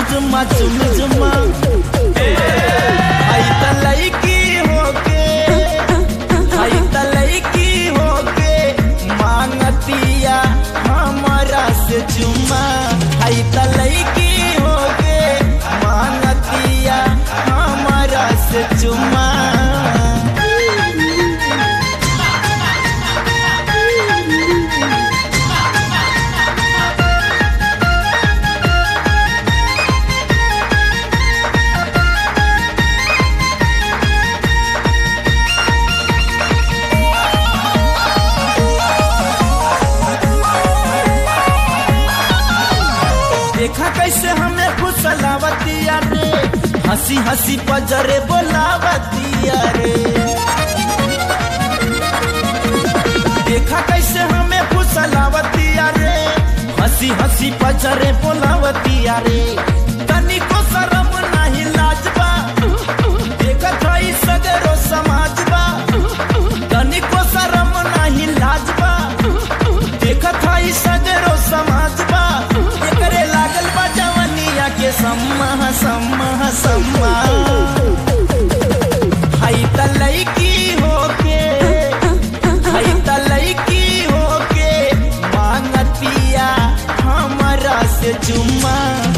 जुम्मा चुमी जुम्मा आई त लईकी होके आई त लईकी होके मांगतिया हमरा से चुम्मा आई त लईकी होके मांगतिया हमरा से चुम्मा देखा कैसे हमें फुसलावतिया रे हंसी हंसी पजरे बोलावतिया रे देखा कैसे हमें फुसलावतिया रे हंसी हंसी पजरे बोलावतिया रे तनिको शरम नाही लाजबा देखत हई सगरो समाजबा तनिको शरम नाही लाजबा देखत हई सगरो समाजबा एकरे लागल बा जवनिया के सम्मा सम्मा सम्मा हई त लईकी होके हई त लईकी होके मांगतिया हमरा से चुम्मा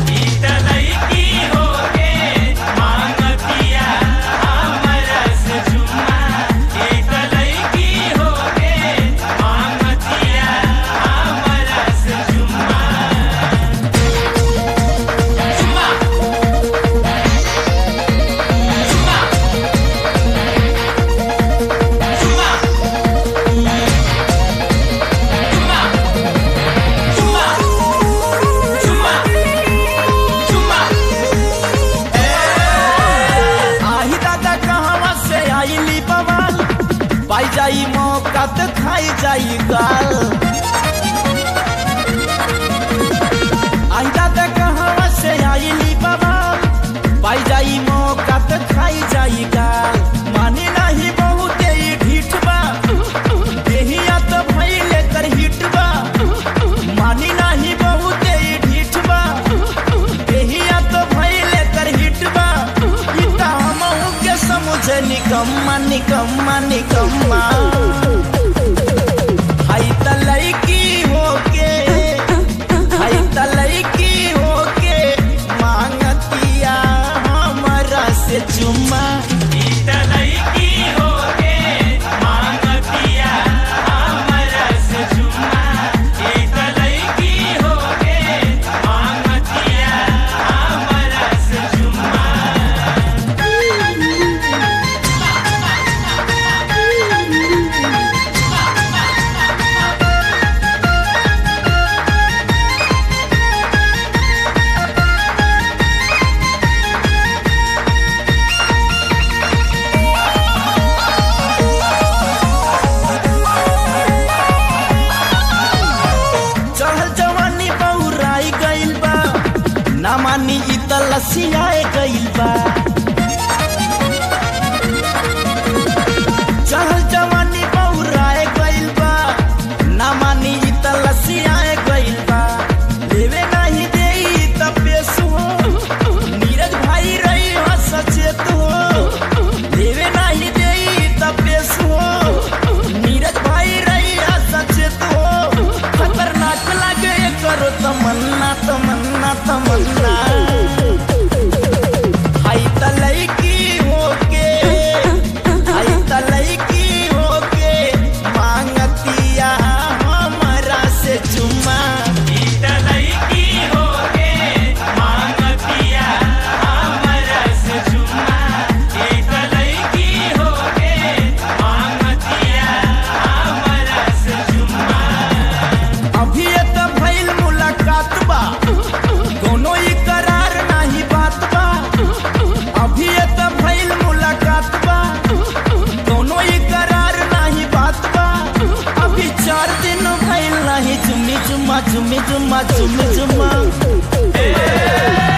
आही दादा कहवा से आईली बवाल पाई जाई मौका तो खाई जाई गाल आही दादा कहवा से आईली बवाल पाई जाई मौका तो खाई जाई गाल मानी नहीं बहुते ई ढीठ बा देहिया तो भइले कर हिट बा मानी नहीं बहुते ई ढीठ बा देहिया तो भइले कर हिट बा ई त हमहू के समझे निकम्मा निकम्मा निकम्मा हई त लईकी होके हई त लईकी होके मांगतिया हमरा से चुम्मा चढ़ल जवानी बहुराई गइल बा ना मानी इ त लसियाए गइल बा चढ़ल जवानी बहुराए गइल बा ना मानी इ त लसियाए गइल बा लेवे नहीं देई त पेश हो नीरज भाई रही हो सचेत हो लेवे नहीं देई त पेश हो नीरज भाई रही हो सचेत हो खतरनाक लागे करो तमन्ना तमन्ना तमन्ना हाई त लईकी होके हाई त लईकी होके मांगतिया हमरा से चुम्मा अभी ये त भइल मुलाकात बा कोनो ई करार नाही बात बा अभी ये त भइल मुलाकात बा कोनो ई करार नाही बात बा अभी चार दिन भइल नाही चुम्मी चुम्मा चुम्मी चुम्मा चुम्मी चुम्मा